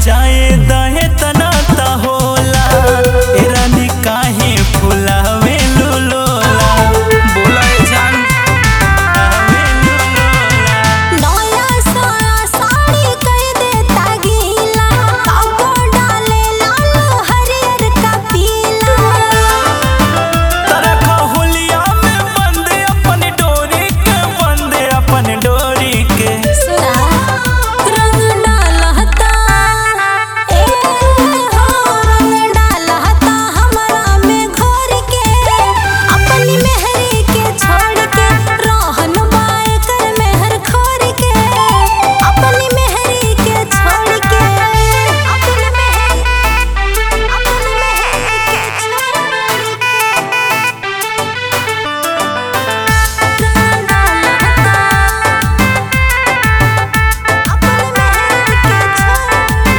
जाए दहे तना ता होला ए रानी काहे फुलावे लोला बोला ए जान फुलावे लोला नया साया साड़ी कह देता गीला काको डाले लाल हरियर का पीला तरखा होलिया में बंद अपन डोरी के बंद अपन डोरी के सुना रंग डालहता ए हो रंग डालहता हमरा में घोर के अपनी मेहरी के छोड़ के रोहन बाए कर मेहर खोर के अपनी मेहरी के छोड़ के अपनी मेहरी अपनी मेहरी के छोड़ के रंग डालहता अपने महल के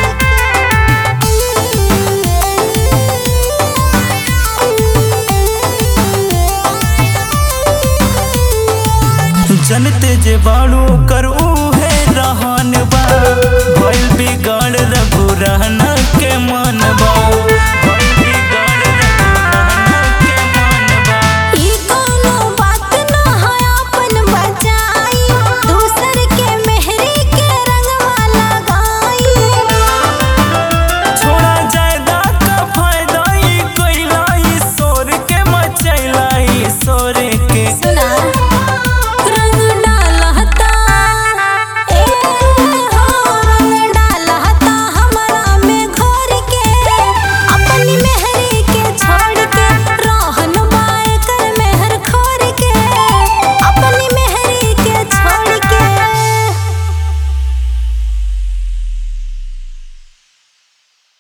जनते जे बाड़ू